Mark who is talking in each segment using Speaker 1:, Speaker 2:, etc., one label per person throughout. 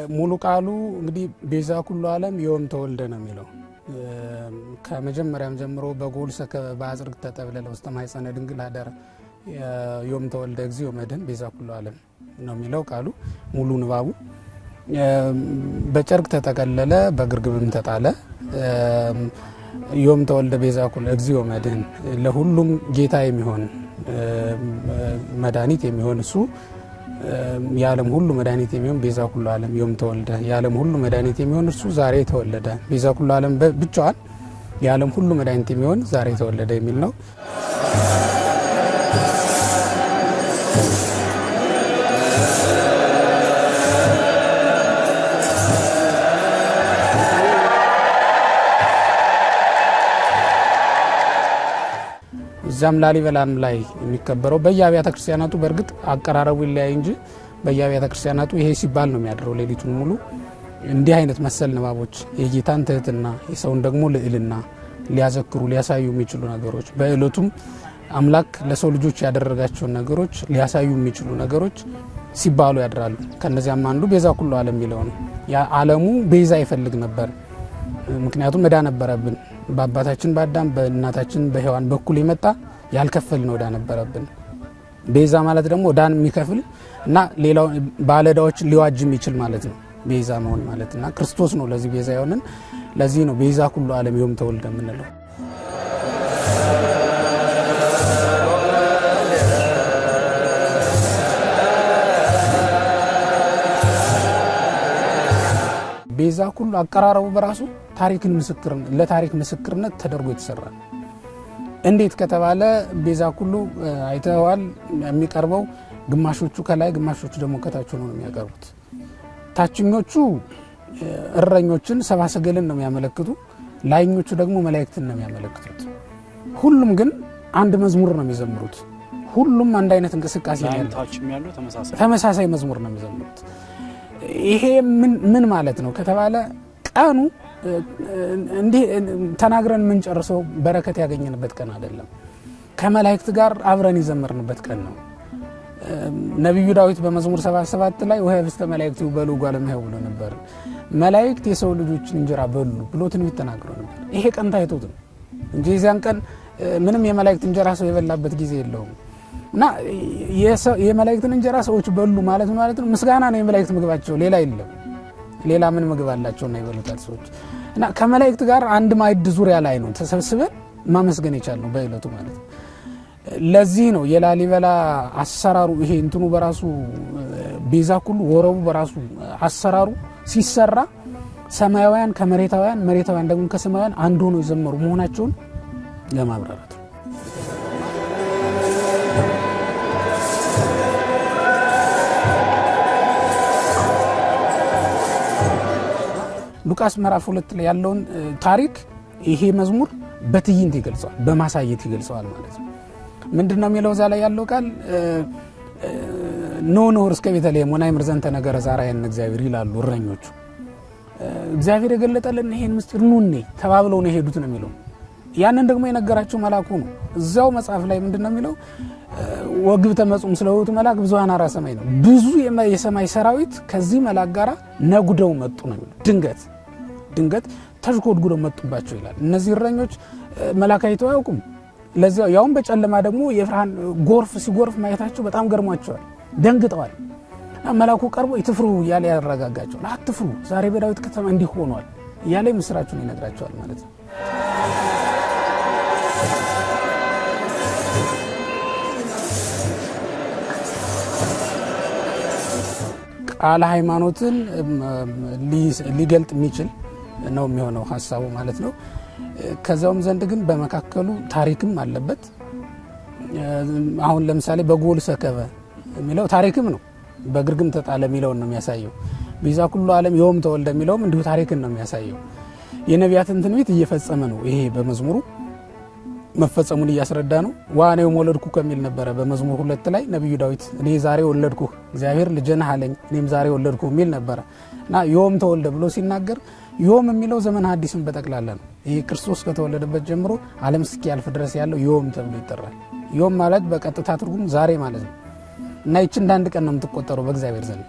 Speaker 1: ሙሉ ቃሉ እንግዲህ ቤዛ ኩሉ ዓለም ዮም ተወልደ ነው የሚለው ከመጀመሪያም ጀምሮ በጎል ሰከበ በአጽርቅ ተጠብለለ ውስተ ማኅፀነ ድንግል አደረ ዮም ተወልደ እግዚኦ መድኅን ቤዛ ኩሉ ዓለም ነው የሚለው ቃሉ ሙሉ ንባቡ። በጨርቅ ተጠቀለለ በግርግብም ተጣለ። ዮም ተወልደ ቤዛ ኩሉ እግዚኦ መድኅን ለሁሉም ጌታ የሚሆን መድኃኒት የሚሆን እሱ የዓለም ሁሉ መድኃኒት የሚሆን ቤዛ ኩሉ ዓለም ዮም ተወልደ የዓለም ሁሉ መድኃኒት የሚሆን እርሱ ዛሬ ተወለደ። ቤዛ ኩሉ ዓለም ብቻዋን የዓለም ሁሉ መድኃኒት የሚሆን ዛሬ ተወለደ የሚል ነው። እዛም ላሊበላም ላይ የሚከበረው በየአብያተ ክርስቲያናቱ በእርግጥ አቀራረቡ ይለያይ እንጂ በየአብያተ ክርስቲያናቱ ይሄ ሲባል ነው የሚያድረው ሌሊቱን ሙሉ። እንዲህ አይነት መሰል ንባቦች የጌታን ትህትና የሰውን ደግሞ ልዕልና ሊያዘክሩ ሊያሳዩ የሚችሉ ነገሮች በዕለቱም አምላክ ለሰው ልጆች ያደረጋቸውን ነገሮች ሊያሳዩ የሚችሉ ነገሮች ሲባሉ ያድራሉ። ከነዚያም አንዱ ቤዛ ኩሉ ዓለም የሚለው ነው። ዓለሙ ቤዛ ይፈልግ ነበር። ምክንያቱም እዳ ነበረብን። በአባታችን በአዳም በእናታችን በሔዋን በኩል የመጣ ያልከፈልን ዕዳ ነበረብን። ቤዛ ማለት ደግሞ ዕዳን የሚከፍል እና ሌላው ባለዕዳዎችን ሊዋጅ የሚችል ማለት ነው ቤዛ መሆን ማለት እና ክርስቶስ ነው ለዚህ ቤዛ የሆንን። ለዚህ ነው ቤዛ ኩሉ ዓለም ዮም ተወልደ የምንለው። ቤዛ ኩሉ አቀራረቡ በራሱ ታሪክን ምስክር ለታሪክ ምስክርነት ተደርጎ የተሰራ ነው። እንዴት ከተባለ ቤዛ ኩሉ አይተዋል። የሚቀርበው ግማሾቹ ከላይ ግማሾቹ ደግሞ ከታች ሆነው ነው የሚያቀርቡት። ታችኞቹ እረኞችን ሰብአ ሰገልን ነው የሚያመለክቱ፣ ላይኞቹ ደግሞ መላእክትን ነው የሚያመለክቱት። ሁሉም ግን አንድ መዝሙር ነው የሚዘምሩት። ሁሉም አንድ አይነት እንቅስቃሴ ነው ያለው። ተመሳሳይ መዝሙር ነው የሚዘምሩት። ይሄ ምን ማለት ነው ከተባለ ቀኑ እንዲህ ተናግረን የምንጨርሰው በረከት ያገኘንበት ቀን አይደለም። ከመላእክት ጋር አብረን የዘመርንበት ቀን ነው። ነቢዩ ዳዊት በመዝሙር 77 ላይ ወህብስተ መላእክት በሉ እጓለ እመሕያው ብሎ ነበር። መላእክት የሰው ልጆችን እንጀራ በሉ ብሎ ትንቢት ተናግሮ ነበር። ይሄ ቀን ታይቶት ነው እንጂ የዚያን ቀን ምንም የመላእክት እንጀራ ሰው የበላበት ጊዜ የለውም። እና የመላእክትን እንጀራ ሰዎች በሉ ማለት ማለት ነው። ምስጋና ነው የመላእክት ምግባቸው፣ ሌላ የለም። ሌላ ምን ምግብ አላቸውና ይበሉታል ሰዎች። እና ከመላእክት ጋር አንድ ማዕድ ዙሪያ ላይ ነው ተሰብስበን ማመስገን የቻልነው በዕለቱ ማለት ነው። ለዚህ ነው የላሊበላ አሰራሩ ይሄ እንትኑ በራሱ ቤዛ ኩሉ ወረቡ በራሱ አሰራሩ ሲሰራ ሰማያውያን ከመሬታውያን መሬታውያን ደግሞ ከሰማያውያን አንድ ሆነው የዘመሩ መሆናቸውን ለማብራራት ነው። ሉቃስ ምዕራፍ ሁለት ላይ ያለውን ታሪክ ይሄ መዝሙር በትዕይንት ይገልጸዋል፣ በማሳየት ይገልጸዋል ማለት ነው። ምንድን ነው የሚለው እዛ ላይ ያለው ቃል ኖ ኖር እስከ ቤተልሔም ወናይምር ዘንተ ነገረ ዛራየን እግዚአብሔር ይላሉ እረኞቹ። እግዚአብሔር የገለጠልን ይሄን ምስጢር ኑኔ ተባብለው ነው የሄዱት ነው የሚለው። ያንን ደግሞ የነገራቸው መልአኩ ነው። እዚያው መጽሐፍ ላይ ምንድን ነው የሚለው ወግብተ መጹም ስለ ውእቱ መልአክ ብዙኃን አርአያ ሰማይ ነው። ብዙ የሰማይ ሰራዊት ከዚህ መልአክ ጋር ነጉደው መጡ ነው የሚለው። ድንገት ድንገት ተሽጎድጉደው መጡባቸው ይላል። እነዚህ እረኞች መልአክ አይተው አያውቁም። ለዚያው ያውም በጨለማ ደግሞ የብርሃን ጎርፍ ሲጎርፍ ማየታቸው በጣም ገርሟቸዋል፣ ደንግጠዋል። መልአኩ ቀርቦ ትፍሩ እያለ ያረጋጋቸዋል። አትፍሩ፣ ዛሬ በዳዊት ከተማ እንዲህ ሆኗል እያለ ምስራችሁን ይነግራቸዋል ማለት ነው። ቃለ ሃይማኖትን ሊገልጥ የሚችል ነው የሚሆነው ሀሳቡ ማለት ነው። ከዚያውም ዘንድ ግን በመካከሉ ታሪክም አለበት። አሁን ለምሳሌ በጎል ሰከበ የሚለው ታሪክም ነው። በግርግም ተጣለ የሚለውን ነው የሚያሳየው። ቤዛ ኩሉ ዓለም ዮም ተወልደ የሚለውም እንዲሁ ታሪክን ነው የሚያሳየው። የነቢያትን ትንቢት እየፈጸመ ነው። ይሄ በመዝሙሩ መፈጸሙን እያስረዳ ነው። ዋኔው ወለድኩ ከሚል ነበረ በመዝሙር ሁለት ላይ ነቢዩ ዳዊት እኔ ዛሬ ወለድኩ እግዚአብሔር ልጅ ነህ አለኝ እኔም ዛሬ ወለድኩ የሚል ነበረ እና ዮም ተወልደ ብሎ ሲናገር ዮም የሚለው ዘመን ሐዲስን በጠቅላላ ነው። ይህ ክርስቶስ ከተወለደበት ጀምሮ ዓለም እስኪያልፍ ድረስ ያለው ዮም ተብሎ ይጠራል። ዮም ማለት በቀጥታ ትርጉም ዛሬ ማለት ነው እና ይች እንደ አንድ ቀን ነው የምትቆጠረው በእግዚአብሔር ዘንድ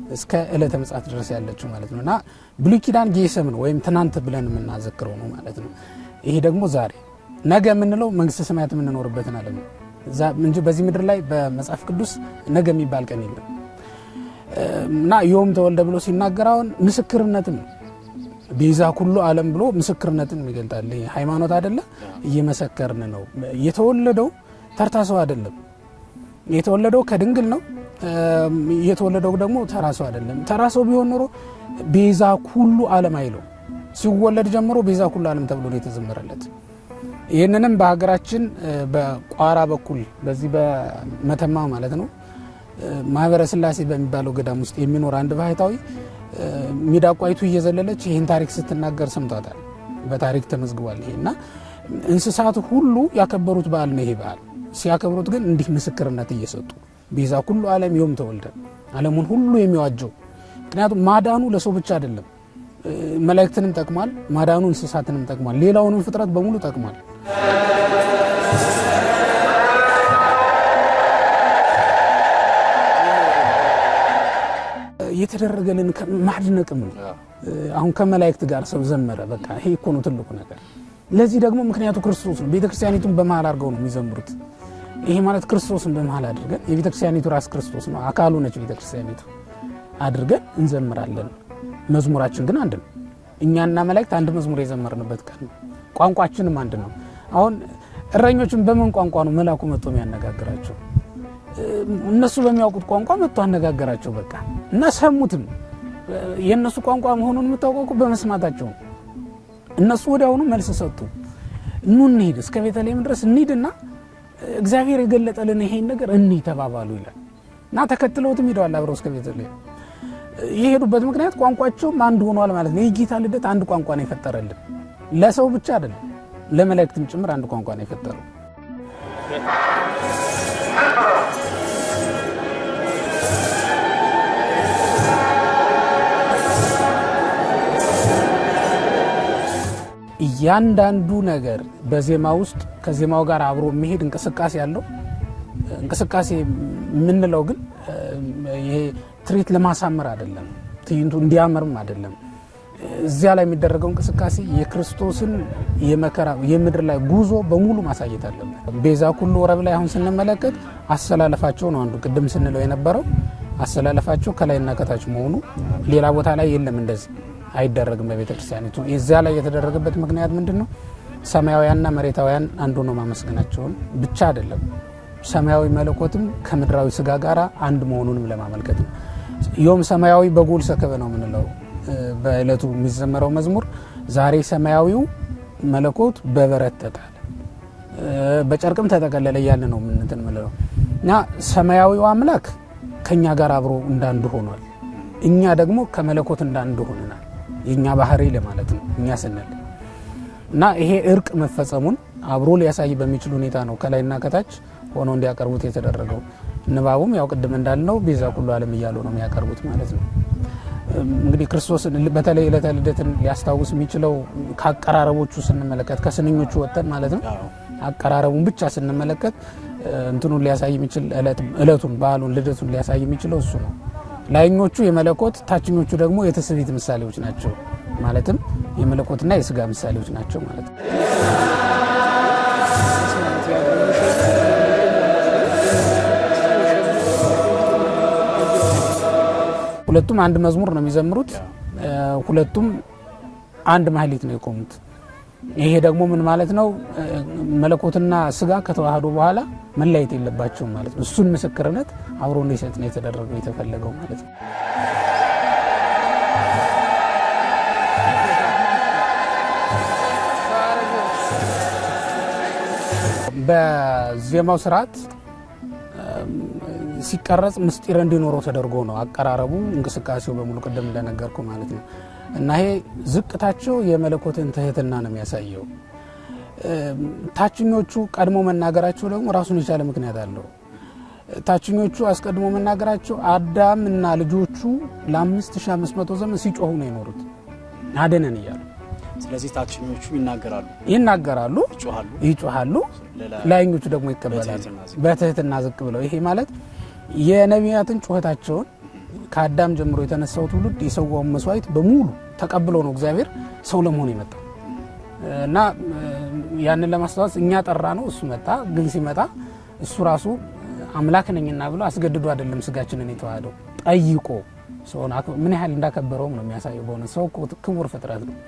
Speaker 1: እስከ ዕለተ ምጽአት ድረስ ያለችው ማለት ነው እና ብሉይ ኪዳን ጌሰም ነው ወይም ትናንት ብለን የምናዘክረው ነው ማለት ነው። ይሄ ደግሞ ዛሬ ነገ የምንለው መንግስተ ሰማያት የምንኖርበትን ዓለም ነው እንጂ በዚህ ምድር ላይ በመጽሐፍ ቅዱስ ነገ የሚባል ቀን የለም እና ዮም ተወልደ ብሎ ሲናገር አሁን ምስክርነትም ነው ቤዛ ኩሉ ዓለም ብሎ ምስክርነትን ይገልጣል። ሃይማኖት አይደለ እየመሰከርን ነው። የተወለደው ተርታ ሰው አይደለም። የተወለደው ከድንግል ነው። የተወለደው ደግሞ ተራ ሰው አይደለም። ተራ ሰው ቢሆን ኖሮ ቤዛ ኩሉ ዓለም አይለው። ሲወለድ ጀምሮ ቤዛ ኩሉ ዓለም ተብሎ ነው የተዘመረለት። ይህንንም በሀገራችን በቋራ በኩል በዚህ በመተማ ማለት ነው ማህበረ ስላሴ በሚባለው ገዳም ውስጥ የሚኖር አንድ ባህታዊ ሚዳቋይቱ እየዘለለች ይህን ታሪክ ስትናገር ሰምቷታል። በታሪክ ተመዝግቧል። ይሄ እና እንስሳት ሁሉ ያከበሩት በዓል ነው። ይሄ በዓል ሲያከብሩት ግን እንዲህ ምስክርነት እየሰጡ ቤዛ ኩሉ ዓለም ዮም ተወልደ ዓለሙን ሁሉ የሚዋጀው ምክንያቱም ማዳኑ ለሰው ብቻ አይደለም፣ መላእክትንም ጠቅሟል። ማዳኑ እንስሳትንም ጠቅሟል። ሌላውንም ፍጥረት በሙሉ ጠቅሟል። የተደረገልን ማድነቅም ነው። አሁን ከመላእክት ጋር ሰው ዘመረ። በቃ ይሄ እኮ ነው ትልቁ ነገር። ለዚህ ደግሞ ምክንያቱ ክርስቶስ ነው። ቤተክርስቲያኒቱን በመሀል አድርገው ነው የሚዘምሩት። ይሄ ማለት ክርስቶስን በመሀል አድርገን የቤተክርስቲያኒቱ ራስ ክርስቶስ ነው፣ አካሉ ነች ቤተክርስቲያኒቱ አድርገን እንዘምራለን። መዝሙራችን ግን አንድ ነው። እኛና መላእክት አንድ መዝሙር የዘመርንበት ቀን ነው። ቋንቋችንም አንድ ነው። አሁን እረኞችን በምን ቋንቋ ነው መልአኩ መጥቶ የሚያነጋግራቸው? እነሱ በሚያውቁት ቋንቋ መጥቶ አነጋገራቸው። በቃ እና ሰሙትም። የእነሱ ቋንቋ መሆኑን የምታውቀው በመስማታቸው ነው። እነሱ ወዲያውኑ መልስ ሰጡ። ኑ እንሂድ፣ እስከ ቤተልሔም ድረስ እንሂድና እግዚአብሔር የገለጠልን ይሄን ነገር እንይ ተባባሉ ይላል እና ተከትለውትም ሄደዋል አብረው እስከ ቤተልሔም። የሄዱበት ምክንያት ቋንቋቸውም አንድ ሆኗል ማለት ነው። የጌታ ልደት አንድ ቋንቋ ነው የፈጠረልን፣ ለሰው ብቻ አይደለም፣ ለመላእክትም ጭምር አንድ ቋንቋ ነው የፈጠረው። እያንዳንዱ ነገር በዜማ ውስጥ ከዜማው ጋር አብሮ የሚሄድ እንቅስቃሴ አለው። እንቅስቃሴ የምንለው ግን ይሄ ትርኢት ለማሳመር አይደለም፣ ትዕይንቱ እንዲያምርም አይደለም። እዚያ ላይ የሚደረገው እንቅስቃሴ የክርስቶስን የመከራ የምድር ላይ ጉዞ በሙሉ ማሳየት አለበት። ቤዛ ኩሉ ወረብ ላይ አሁን ስንመለከት አሰላለፋቸው ነው አንዱ ቅድም ስንለው የነበረው አሰላለፋቸው ከላይና ከታች መሆኑ ሌላ ቦታ ላይ የለም እንደዚህ አይደረግም በቤተ ክርስቲያኒቱ። እዚያ ላይ የተደረገበት ምክንያት ምንድን ነው? ሰማያውያንና መሬታውያን አንዱ ነው ማመስገናቸውን ብቻ አይደለም፣ ሰማያዊ መለኮትም ከምድራዊ ስጋ ጋር አንድ መሆኑንም ለማመልከት ነው። ዮም ሰማያዊ በጎል ሰከበ ነው የምንለው በዕለቱ የሚዘመረው መዝሙር። ዛሬ ሰማያዊው መለኮት በበረት ተጣለ፣ በጨርቅም ተጠቀለለ እያለ ነው ምንትን ምንለው እና ሰማያዊው አምላክ ከእኛ ጋር አብሮ እንዳንዱ ሆኗል። እኛ ደግሞ ከመለኮት እንዳንዱ ሆነናል። የእኛ ባህሪ ለማለት ነው እኛ ስንል እና ይሄ እርቅ መፈጸሙን አብሮ ሊያሳይ በሚችል ሁኔታ ነው ከላይና ከታች ሆኖ እንዲያቀርቡት የተደረገው። ንባቡም ያው ቅድም እንዳልነው ቤዛ ኩሉ ዓለም እያሉ ነው የሚያቀርቡት ማለት ነው። እንግዲህ ክርስቶስን በተለይ ዕለተ ልደትን ሊያስታውስ የሚችለው ከአቀራረቦቹ ስንመለከት ከስንኞቹ ወጥተን ማለት ነው አቀራረቡን ብቻ ስንመለከት እንትኑን ሊያሳይ የሚችል ዕለቱን በዓሉን ልደቱን ሊያሳይ የሚችለው እሱ ነው። ላይኞቹ የመለኮት ታችኞቹ ደግሞ የትስብእት ምሳሌዎች ናቸው። ማለትም የመለኮትና የስጋ ምሳሌዎች ናቸው ማለት ነው። ሁለቱም አንድ መዝሙር ነው የሚዘምሩት። ሁለቱም አንድ ማህሌት ነው የቆሙት። ይሄ ደግሞ ምን ማለት ነው? መለኮትና ስጋ ከተዋህዶ በኋላ መለያየት የለባቸውም ማለት ነው። እሱን ምስክርነት አብሮ እንዲሰጥ ነው የተደረገው የተፈለገው ማለት ነው። በዜማው ስርዓት ሲቀረጽ ምስጢር እንዲኖረው ተደርጎ ነው አቀራረቡ፣ እንቅስቃሴው በሙሉ ቅድም እንደነገርኩ ማለት ነው። እና ይሄ ዝቅታቸው የመለኮትን ትህትና ነው የሚያሳየው። ታችኞቹ ቀድሞ መናገራቸው ደግሞ ራሱን የቻለ ምክንያት አለው። ታችኞቹ አስቀድሞ መናገራቸው አዳም እና ልጆቹ ለ5500 ዘመን ሲጮሁ ነው የኖሩት አደነን እያሉ።
Speaker 2: ስለዚህ ታችኞቹ ይናገራሉ፣
Speaker 1: ይናገራሉ፣
Speaker 2: ይጮሃሉ፣
Speaker 1: ይጮሃሉ። ላይኞቹ ደግሞ ይቀበላሉ
Speaker 2: በትህትና ዝቅ
Speaker 1: በትህትና ዝቅ ብለው። ይሄ ማለት የነቢያትን ጩኸታቸውን ከአዳም ጀምሮ የተነሳው ትውልድ የሰዋውን መስዋዕት በሙሉ ተቀብሎ ነው እግዚአብሔር ሰው ለመሆን የመጣው እና ያንን ለማስታወስ እኛ ጠራ ነው እሱ መጣ። ግን ሲመጣ እሱ ራሱ አምላክ ነኝና ብሎ አስገድዶ አይደለም ስጋችንን የተዋህደው ጠይቆ ሰውን ምን ያህል እንዳከበረውም ነው የሚያሳየው። በሆነ ሰው ክቡር ፍጥረት ነው።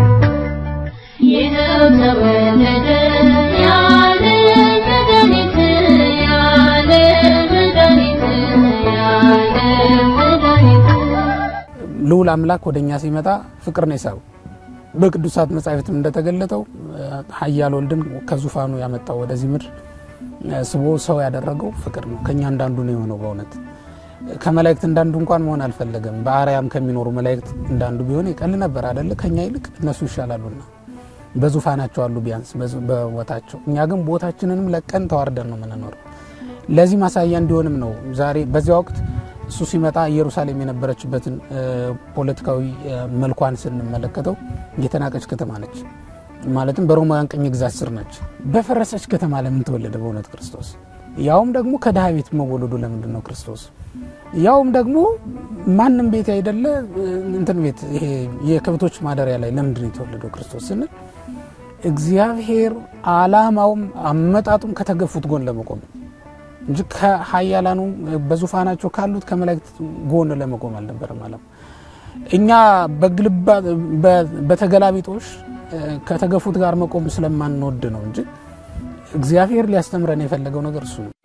Speaker 3: ይኸው ተወለደ ያለ መድኃኒት ያለ መድኃኒት ያለ መድኃኒት
Speaker 1: ልዑል አምላክ ወደ እኛ ሲመጣ ፍቅር ነው የሳበው። በቅዱሳት መጻሕፍትም እንደተገለጠው ኃያል ወልድን ከዙፋኑ ያመጣው ወደዚህ ምድር ስቦ ሰው ያደረገው ፍቅር ነው። ከእኛ እንዳንዱ ነው የሆነው። በእውነት ከመላእክት እንዳንዱ እንኳን መሆን አልፈለገም። በአርያም ከሚኖሩ መላእክት እንዳንዱ ቢሆን ይቀል ነበር አደለ? ከእኛ ይልቅ እነሱ ይሻላሉና በዙፋናቸው አሉ ቢያንስ በቦታቸው። እኛ ግን ቦታችንንም ለቀን ተዋርደን ነው የምንኖረው። ለዚህ ማሳያ እንዲሆንም ነው ዛሬ በዚያ ወቅት እሱ ሲመጣ ኢየሩሳሌም የነበረችበትን ፖለቲካዊ መልኳን ስንመለከተው የተናቀች ከተማ ነች። ማለትም በሮማውያን ቅኝ ግዛት ስር ነች። በፈረሰች ከተማ ለምን ተወለደ? በእውነት ክርስቶስ ያውም ደግሞ ከድሃ ቤት መወለዱ ለምንድን ነው ክርስቶስ? ያውም ደግሞ ማንም ቤት አይደለ እንትን ቤት ይሄ የከብቶች ማደሪያ ላይ ለምንድን ነው የተወለደው ክርስቶስ ስንል እግዚአብሔር ዓላማውም አመጣጡም ከተገፉት ጎን ለመቆም እንጂ ከሀያላኑ በዙፋናቸው ካሉት ከመላእክት ጎን ለመቆም አልነበረም። አለም እኛ በግልባ በተገላቢጦሽ ከተገፉት ጋር መቆም ስለማንወድ ነው እንጂ እግዚአብሔር ሊያስተምረን የፈለገው ነገር እሱ ነው።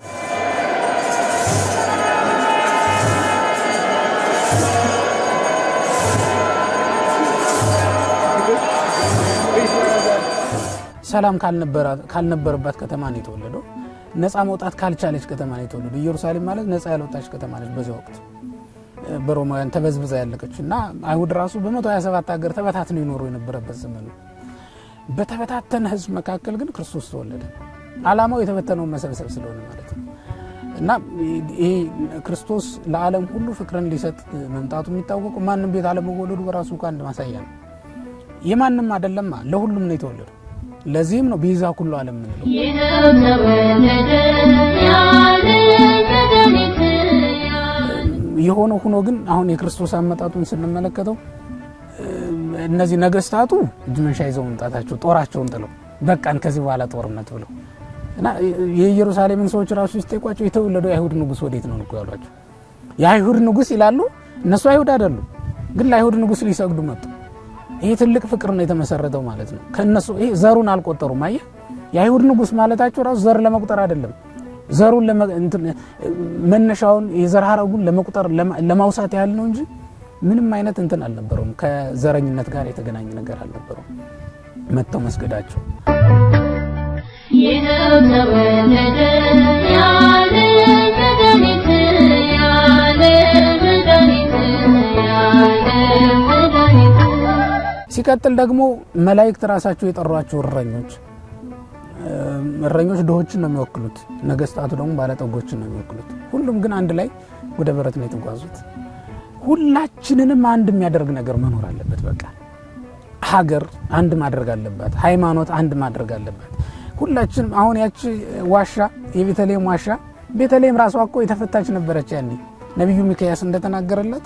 Speaker 1: ሰላም ካልነበረባት ከተማ ነው የተወለደው። ነፃ መውጣት ካልቻለች ከተማ ነው የተወለደው። ኢየሩሳሌም ማለት ነፃ ያልወጣች ከተማ ነች። በዚያ ወቅት በሮማውያን ተበዝብዛ ያለቀች እና አይሁድ ራሱ በ127 ሀገር ተበታትነው ይኖሩ የነበረበት ዘመን ነው። በተበታተነ ሕዝብ መካከል ግን ክርስቶስ ተወለደ። ዓላማው የተበተነውን መሰብሰብ ስለሆነ ማለት ነው እና ይሄ ክርስቶስ ለዓለም ሁሉ ፍቅርን ሊሰጥ መምጣቱ የሚታወቁ ማንም ቤት አለመወለዱ በራሱ እኮ አንድ ማሳያ ነው። የማንም አይደለማ ለሁሉም ነው የተወለደው። ለዚህም ነው ቤዛ ኩሉ ዓለም ምንለው።
Speaker 3: ይኸው ተወለደ ያለ መድኃኒት
Speaker 1: የሆነ ሆኖ ግን አሁን የክርስቶስ አመጣጡን ስንመለከተው እነዚህ ነገስታቱ እጅ መንሻ ይዘው መምጣታቸው ጦራቸውን ጥለው በቃን ከዚህ በኋላ ጦርነት ብለው እና የኢየሩሳሌምን ሰዎች ራሱ ሲጠይቋቸው የተወለደው የአይሁድ ንጉሥ ወዴት ነው እኮ ያሏቸው። የአይሁድ ንጉሥ ይላሉ እነሱ አይሁድ አይደሉም፣ ግን ለአይሁድ ንጉሥ ሊሰግዱ መጡ። ይሄ ትልቅ ፍቅር ነው የተመሰረተው ማለት ነው። ከነሱ ይሄ ዘሩን አልቆጠሩም። አየህ የአይሁድ ንጉሥ ማለታቸው ራሱ ዘር ለመቁጠር አይደለም ዘሩን መነሻውን የዘር ሐረጉን ለመቁጠር ለማውሳት ያህል ነው እንጂ ምንም አይነት እንትን አልነበረውም። ከዘረኝነት ጋር የተገናኘ ነገር አልነበረውም። መጥተው መስገዳቸው
Speaker 3: ይኸው ተወለደ ያለ መድኃኒት ያለ መድኃኒት ያለ መድኃኒት
Speaker 1: ሲቀጥል ደግሞ መላእክት ራሳቸው የጠሯቸው እረኞች እረኞች ድሆችን ነው የሚወክሉት፣ ነገስታቱ ደግሞ ባለጠጎችን ነው የሚወክሉት። ሁሉም ግን አንድ ላይ ወደ በረት ነው የተጓዙት። ሁላችንንም አንድ የሚያደርግ ነገር መኖር አለበት። በቃ ሀገር አንድ ማድረግ አለባት። ሃይማኖት አንድ ማድረግ አለባት። ሁላችንም አሁን ያቺ ዋሻ የቤተልሔም ዋሻ ቤተልሔም ራሷ እኮ የተፈታች ነበረች። ያኔ ነቢዩ ሚክያስ እንደተናገረላት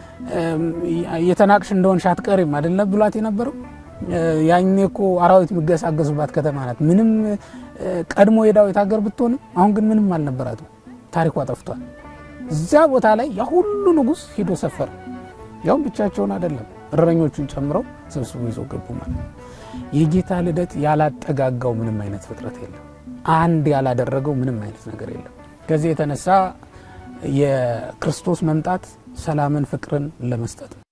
Speaker 1: የተናቅሽ እንደሆንሽ አትቀሪም አይደለ ብሏት የነበረው ያኔ እኮ አራዊት የሚገሳገሱባት ከተማ ናት። ምንም ቀድሞ የዳዊት ሀገር ብትሆንም አሁን ግን ምንም አልነበራትም። ታሪኳ ጠፍቷል። እዚያ ቦታ ላይ ያ ሁሉ ንጉሥ ሄዶ ሰፈረ። ያውም ብቻቸውን አይደለም እረኞቹን ጨምረው ሰብስቦ ይዘው ገቡ ማለት ነው። የጌታ ልደት ያላጠጋጋው ምንም አይነት ፍጥረት የለም። አንድ ያላደረገው ምንም አይነት ነገር የለም። ከዚህ የተነሳ የክርስቶስ መምጣት ሰላምን፣ ፍቅርን ለመስጠት ነው።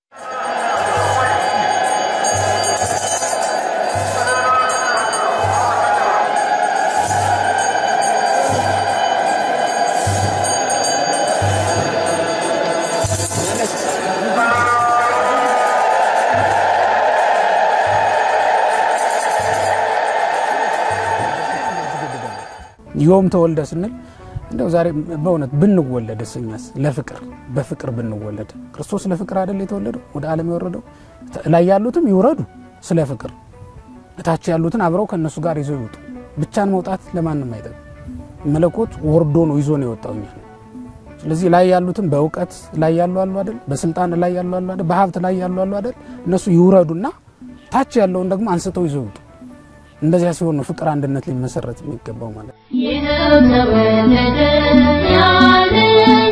Speaker 1: ዮም ተወልደ ስንል እንደው ዛሬ በእውነት ብንወለድ እኛስ ለፍቅር በፍቅር ብንወለድ ክርስቶስ ለፍቅር አይደል የተወለደው ወደ ዓለም የወረደው ላይ ያሉትም ይውረዱ ስለ ፍቅር እታች ያሉትን አብረው ከእነሱ ጋር ይዘው ይውጡ ብቻን መውጣት ለማንም አይጠቅም መለኮት ወርዶ ነው ይዞ ነው የወጣው እኛ ስለዚህ ላይ ያሉትም በእውቀት ላይ ያሉ አሉ አይደል፣ በስልጣን ላይ ያሉ አሉ አይደል፣ በሀብት ላይ ያሉ አሉ አይደል፣ እነሱ ይውረዱና ታች ያለውን ደግሞ አንስተው ይዘው ይውጡ። እንደዚያ ሲሆን ነው ፍቅር፣ አንድነት ሊመሰረት የሚገባው ማለት ነው።
Speaker 3: ይኸው ተወለደ ያለ